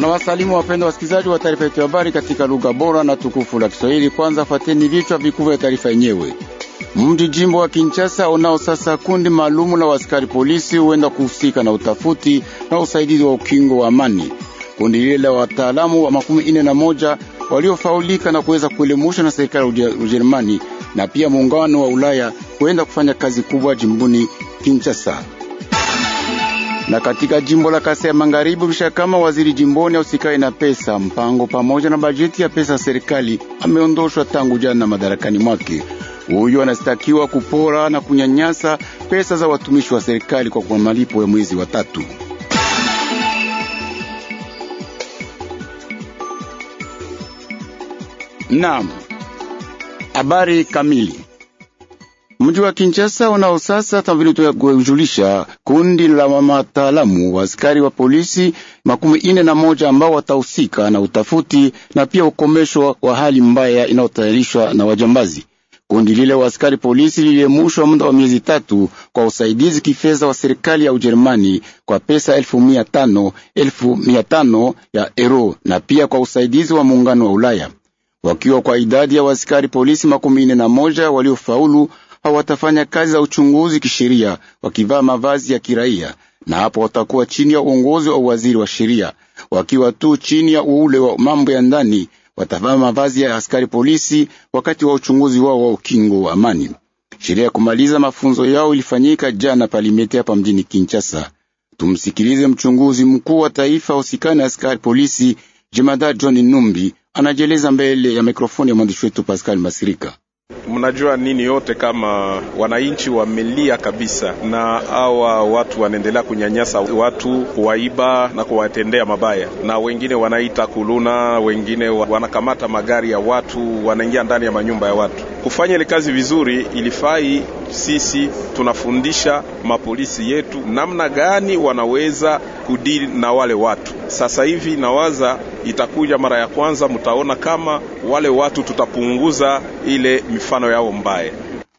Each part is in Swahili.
Tunawasalimu wapendwa wasikilizaji wa taarifa yetu ya habari katika lugha bora na tukufu la Kiswahili. Kwanza fateni vichwa vikubwa vya taarifa yenyewe. Mji jimbo wa Kinshasa unao sasa kundi maalumu la askari polisi huenda kuhusika na utafuti na usaidizi wa ukingo wa amani. Kundi lile la wataalamu wa makumi ine na moja waliofaulika na kuweza kuelemusha na serikali ya Ujerumani na pia muungano wa Ulaya huenda kufanya kazi kubwa jimboni Kinshasa na katika jimbo la Kasai ya Magharibi bisha kama waziri jimboni ausikae na pesa mpango pamoja na bajeti ya pesa ya serikali ameondoshwa tangu jana madarakani mwake. Huyo anastakiwa kupora na kunyanyasa pesa za watumishi wa serikali kwa kwa malipo ya mwezi wa tatu. Naam, habari kamili Mji wa Kinshasa unao sasa kama vile kujulisha kundi la wataalamu wa askari wa polisi makumi ine na moja ambao watahusika na utafuti na pia ukomesho wa hali mbaya inayotayarishwa na wajambazi. Kundi lile wa askari polisi liliemushwa muda wa miezi tatu kwa usaidizi kifedha wa serikali ya Ujerumani kwa pesa elfu mia tano elfu mia tano ya euro na pia kwa usaidizi wa muungano wa Ulaya, wakiwa kwa idadi ya waaskari polisi makumi ine na moja waliofaulu hawatafanya kazi za uchunguzi kisheria wakivaa mavazi ya kiraia, na hapo watakuwa chini ya uongozi wa waziri wa sheria. Wakiwa tu chini ya ule wa mambo ya ndani, watavaa mavazi ya askari polisi wakati wa uchunguzi wao wa ukingo wa amani. Sheria ya kumaliza mafunzo yao ilifanyika jana Palimete hapa mjini Kinshasa. Tumsikilize mchunguzi mkuu wa taifa usikani askari polisi Jemadari John Numbi anajeleza mbele ya mikrofoni ya mwandishi wetu Pascal Masirika. Mnajua nini yote kama wananchi wamelia kabisa, na hawa watu wanaendelea kunyanyasa watu, kuwaiba na kuwatendea mabaya, na wengine wanaita kuluna, wengine wanakamata magari ya watu, wanaingia ndani ya manyumba ya watu. Kufanya ile kazi vizuri, ilifai sisi tunafundisha mapolisi yetu namna gani wanaweza kudili na wale watu. Sasa hivi nawaza itakuja mara ya kwanza, mtaona kama wale watu tutapunguza ile mifano yao mbaya.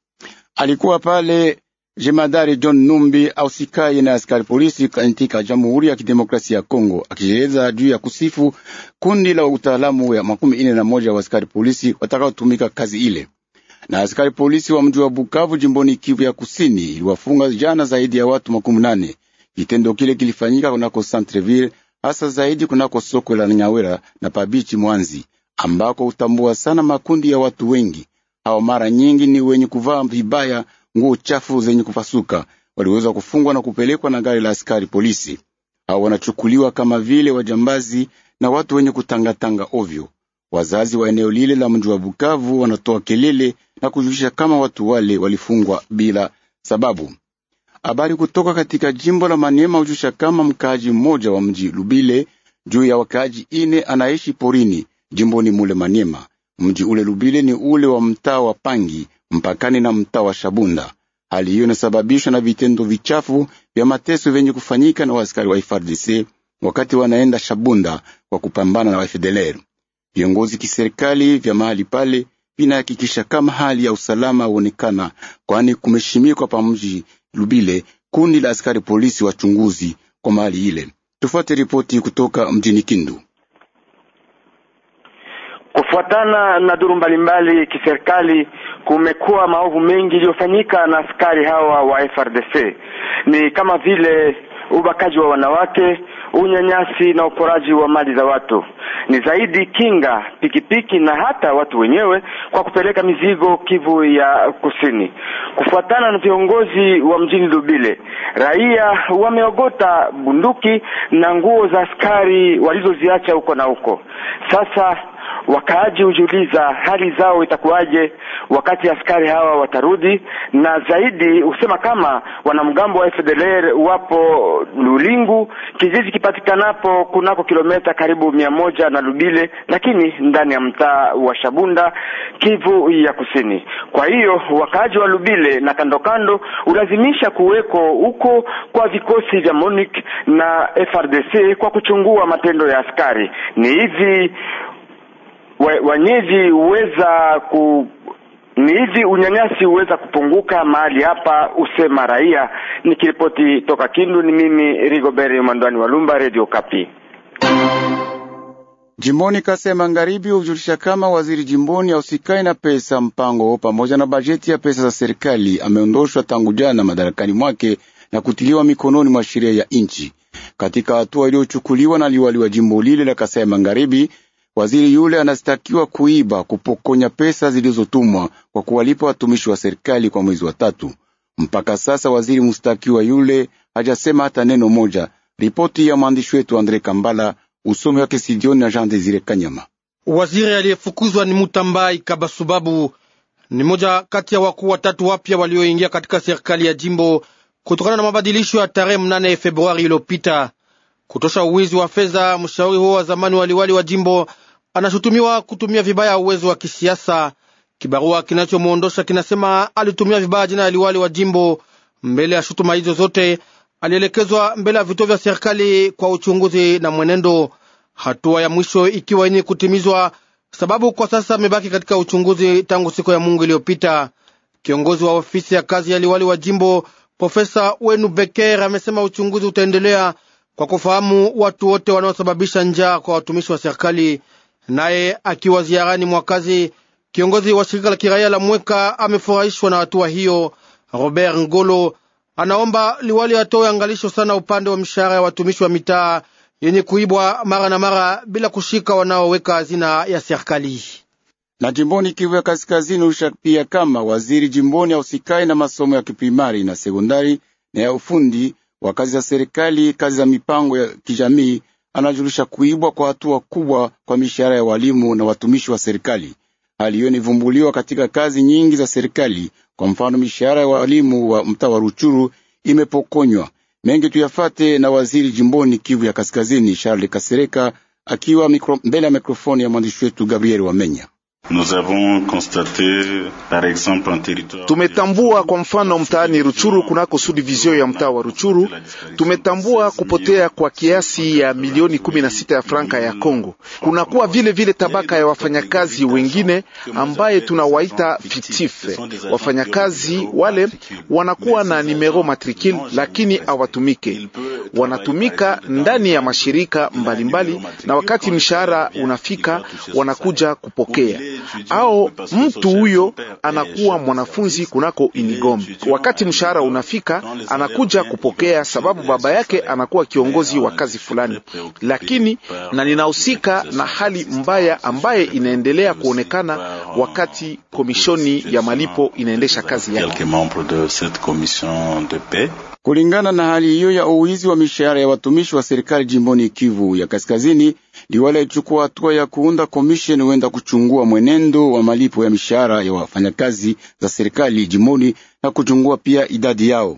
Alikuwa pale jemadari John Numbi ausikaye na askari polisi katika Jamhuri ya Kidemokrasia ya Kongo, akieleza juu ya kusifu kundi la utaalamu ya makumi ine na moja wa askari polisi watakaotumika kazi ile na askari polisi wa mji wa Bukavu jimboni Kivu ya Kusini iliwafunga jana zaidi ya watu makumi nane. Kitendo kile kilifanyika kunako Centreville, hasa zaidi kunako soko la Nyawera na Pabichi Mwanzi, ambako hutambua sana makundi ya watu wengi. Hao mara nyingi ni wenye kuvaa vibaya nguo chafu zenye kupasuka, waliweza kufungwa na kupelekwa na gari la askari polisi. Hao wanachukuliwa kama vile wajambazi na watu wenye kutangatanga ovyo. Wazazi wa eneo lile la mji wa Bukavu wanatoa kelele na kujulisha kama watu wale walifungwa bila sababu. Habari kutoka katika jimbo la Maniema hujusha kama mkaaji mmoja wa mji Lubile juu ya wakaaji ine anaishi porini jimboni mule Maniema. Mji ule Lubile ni ule wa mtaa wa Pangi mpakani na mtaa wa Shabunda. Hali hiyo inasababishwa na vitendo vichafu vya mateso vyenye kufanyika na waaskari wa FARDC wakati wanaenda Shabunda kwa kupambana na FDLR. Viongozi kiserikali vya mahali pale vinahakikisha kama hali ya usalama huonekana, kwani kumeshimikwa pa mji Lubile kundi la askari polisi wachunguzi kwa mahali ile. Tufuate ripoti kutoka mjini Kindu. Kufuatana na duru mbalimbali kiserikali, kumekuwa maovu mengi iliyofanyika na askari hawa wa FRDC, ni kama vile ubakaji wa wanawake, unyanyasi na uporaji wa mali za watu. Ni zaidi kinga pikipiki na hata watu wenyewe kwa kupeleka mizigo Kivu ya Kusini. Kufuatana na viongozi wa mjini Lubile, raia wameogota bunduki na nguo za askari walizoziacha huko na huko. Sasa wakaaji hujiuliza hali zao itakuwaje wakati askari hawa watarudi, na zaidi husema kama wanamgambo wa FDLR wapo Lulingu, kijiji kipatikanapo kunako kilomita karibu mia moja na Lubile, lakini ndani ya mtaa wa Shabunda, Kivu ya Kusini. Kwa hiyo wakaaji wa Lubile na kando kando ulazimisha kuweko huko kwa vikosi vya MONUC na FRDC kwa kuchungua matendo ya askari. Ni hivi wenyeji huweza ku ni hivi unyanyasi huweza kupunguka mahali hapa, usema raia. Nikiripoti toka Kindu, ni mimi Rigobert Mandwani wa Lumba, Radio Kapi. Jimboni Kasai Magharibi hujulisha kama waziri jimboni ausikai na pesa mpango pamoja na bajeti ya pesa za serikali ameondoshwa tangu jana madarakani mwake na kutiliwa mikononi mwa sheria ya nchi. Katika hatua iliyochukuliwa na liwali wa jimbo lile la Kasai Magharibi, waziri yule anastakiwa kuiba, kupokonya pesa zilizotumwa kwa kuwalipa watumishi wa serikali kwa mwezi wa tatu. Mpaka sasa waziri mustakiwa yule hajasema hata neno moja. Ripoti ya mwandishi wetu Andre Kambala, usomi wake Sidioni na Jean Desire Kanyama. Waziri aliyefukuzwa ni Mutambai Kabasubabu, ni moja kati ya wakuu watatu wapya walioingia katika serikali ya jimbo kutokana na mabadilisho ya tarehe mnane Februari iliyopita. Kutosha uwizi wa fedha, mshauri huo wa zamani waliwali wa jimbo anashutumiwa kutumia vibaya uwezo wa kisiasa. Kibarua kinachomwondosha kinasema alitumia vibaya jina ya liwali wa jimbo. Mbele ya shutuma hizo zote, alielekezwa mbele ya vituo vya serikali kwa uchunguzi na mwenendo, hatua ya mwisho ikiwa yenye kutimizwa, sababu kwa sasa amebaki katika uchunguzi tangu siku ya Mungu iliyopita. Kiongozi wa ofisi ya kazi ya liwali wa jimbo Profesa Wenu Beker amesema uchunguzi utaendelea kwa kufahamu watu wote wanaosababisha njaa kwa watumishi wa serikali. Naye akiwa ziarani mwa kazi, kiongozi wa shirika la kiraia la Mweka amefurahishwa na hatua hiyo. Robert Ngolo anaomba liwali atoe angalisho sana upande wa mishahara ya watumishi wa mitaa yenye kuibwa mara na mara bila kushika wanaoweka hazina ya serikali na jimboni Kivu ya Kaskazini usha pia kama waziri jimboni ausikai na masomo ya kiprimari na sekondari na ya ufundi wa kazi za serikali, kazi za mipango ya kijamii, anajulisha kuibwa kwa hatua kubwa kwa mishahara ya walimu na watumishi wa serikali. Hali hiyo inivumbuliwa katika kazi nyingi za serikali. Kwa mfano, mishahara ya walimu wa mtaa wa Ruchuru imepokonywa. Mengi tuyafate na waziri jimboni Kivu ya Kaskazini, Charles Kasereka, akiwa mikro, mbele ya mikrofoni ya mwandishi wetu Gabriel Wamenya. Tumetambua kwa mfano mtaani Ruchuru kunako subdivision ya mtaa wa Ruchuru, tumetambua kupotea kwa kiasi ya milioni kumi na sita ya franka ya Kongo. Kunakuwa vile vile tabaka ya wafanyakazi wengine ambaye tunawaita fictif. Wafanyakazi wale wanakuwa na numero matricule lakini hawatumike, wanatumika ndani ya mashirika mbalimbali mbali, na wakati mshahara unafika wanakuja kupokea au mtu huyo anakuwa mwanafunzi kunako Unigom. Wakati mshahara unafika, anakuja kupokea sababu baba yake anakuwa kiongozi wa kazi fulani. Lakini na ninahusika na hali mbaya ambaye inaendelea kuonekana wakati komishoni ya malipo inaendesha kazi yake. Kulingana na hali hiyo ya uwizi wa mishahara ya watumishi wa serikali jimboni Kivu ya Kaskazini, liwali alichukua hatua ya kuunda komisheni huenda kuchungua mwenendo wa malipo ya mishahara ya wafanyakazi za serikali jimboni na kuchungua pia idadi yao.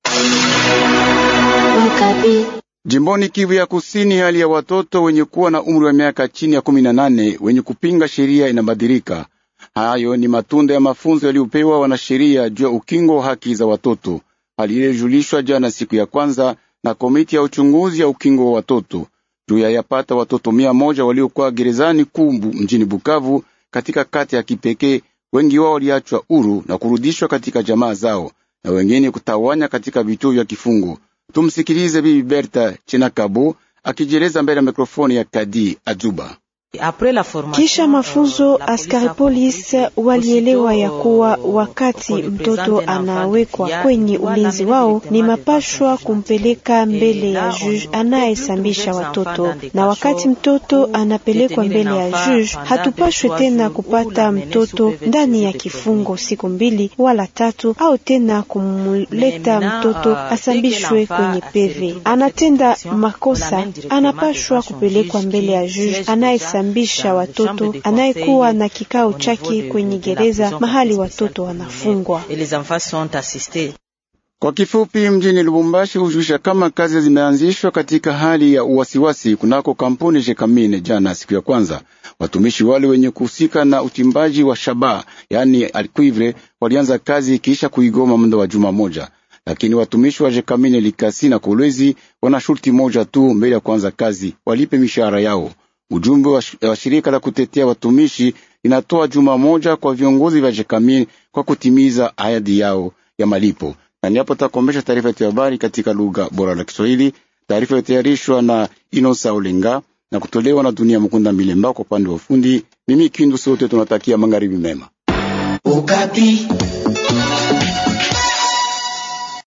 Jimboni Kivu ya Kusini, hali ya watoto wenye kuwa na umri wa miaka chini ya kumi na nane wenye kupinga sheria inabadilika. Hayo ni matunda ya mafunzo yaliyopewa wanasheria juu ya ukingo wa haki za watoto. Hali ile ilijulishwa jana siku ya kwanza na komiti ya uchunguzi ya ukingo wa watoto juu ya yapata watoto mia moja waliokuwa gerezani kumbu mjini Bukavu katika kati ya kipekee. Wengi wao waliachwa huru na kurudishwa katika jamaa zao na wengine kutawanya katika vituo vya kifungo. Tumsikilize Bibi Berta Chenakabo akijieleza mbele ya mikrofoni ya Kadi Ajuba. Kisha mafunzo, askari polisi walielewa ya kuwa wakati mtoto anawekwa kwenye ulinzi wao, ni mapashwa kumpeleka mbele ya juge anayesambisha watoto, na wakati mtoto anapelekwa mbele ya juge, hatupashwe tena kupata mtoto ndani ya kifungo siku mbili wala tatu, au tena kumuleta mtoto asambishwe kwenye peve. Anatenda makosa, anapashwa kupelekwa mbele ya juge anayesambisha bisha watoto anayekuwa na kikao chake kwenye gereza mahali watoto wanafungwa. Kwa kifupi, mjini Lubumbashi hujulisha kama kazi zimeanzishwa katika hali ya uwasiwasi kunako kampuni Jekamine. Jana siku ya kwanza, watumishi wale wenye kuhusika na uchimbaji wa shaba, yani alcuivre, walianza kazi kisha kuigoma muda wa juma moja, lakini watumishi wa Jekamine Likasi na Kolwezi wana shurti moja tu mbele ya kuanza kazi, walipe mishahara yao. Ujumbe wa shirika la kutetea watumishi inatoa juma moja kwa viongozi vya Jekamine kwa kutimiza ahadi yao ya malipo. Na niapo takombesha taarifa yetu ya habari katika lugha bora la Kiswahili. Taarifa ilitayarishwa na Inosa Olenga na kutolewa na Dunia Mukunda Milemba kwa upande wa ufundi. Mimi Kindu, sote tunatakia magharibi mema. Ukapi.